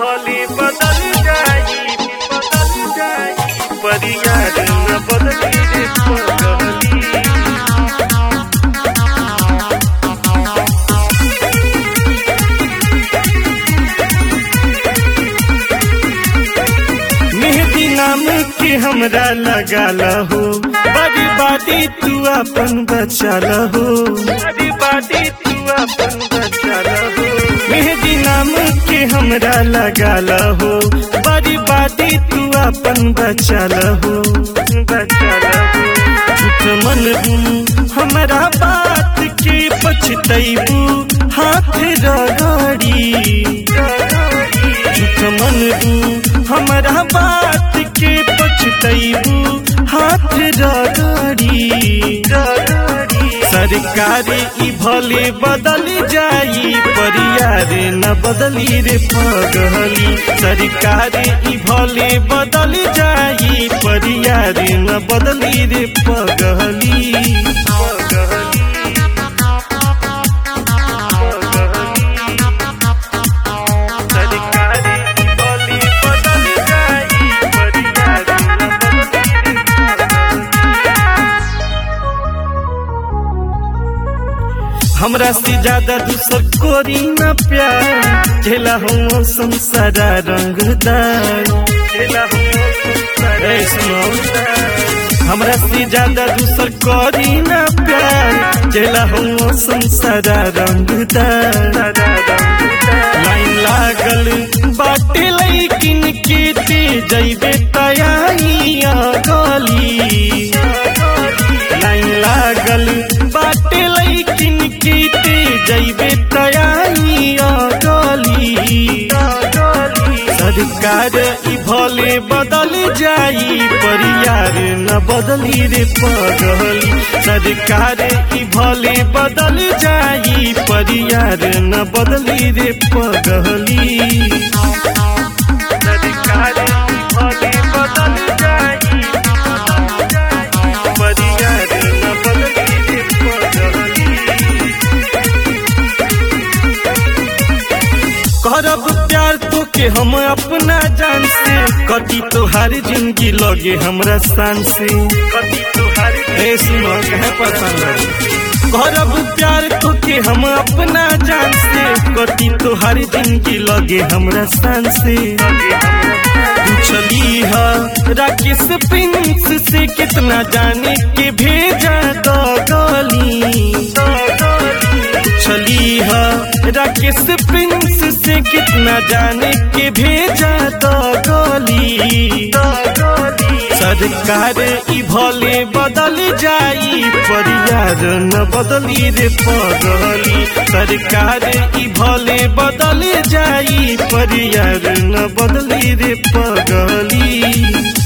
भले बदल जाई बदल जाई परियार न बदली रे पगली मेहदी नाम के हमरा लगा लहो बड़ी बाती तू अपन बचा लहो बड़ी बाती तू अपन बचा लहो मेहदी नाम के हमरा लगा लहो बड़ी बाती तू अपन बचा लहो बचा लहो झूठ मन हमरा बात के पछतैबू हाथ रगड़ी झूठ मन हमरा बात के पछतैबू हाथ रगड़ी सरकार ई भले बदल जाई परियार न बदली रे पगली सरकार ई भले बदल जाई परियार न बदली रे पगली पगली सरकारी बोली बदल जाई परियार न बदली हमरा से ज्यादा दूसर कोरी न प्यार झेला हम संसारा रंगदार झेला हम हमरा से ज्यादा दूसर कोरी न प्यार झेला हम संसारा रंगदार लाइन लागल बाटे लैकिन के ते जैबे तयाइया गली लाइन लागल बाटे लैकिन के ते जैबे तयाइया गली सरकार ई भले बदल जाई परियार न बदली रे पगली सरकार ई भले बदल जाई परियार न बदली रे पगली सरकार ई भले बदल जाई परियार न बदली रे पगली करब प्यार तो के हम अपना जान से कटी तोहार जिंदगी लगे हमरा शान से कटी तोहार ए सुनो कहे पसंद करब प्यार तो के हम अपना जान से कटी तोहार जिंदगी लगे हमरा शान से पूछली है राकेश प्रिंस से कितना जाने के भेजा दो गली छली है राकेश प्रिंस से कितना जाने के भेजा तो गली सरकार ई भले बदल जाई परियार न बदली रे पगली सरकार ई भले बदल जाई परियार न बदली रे पगली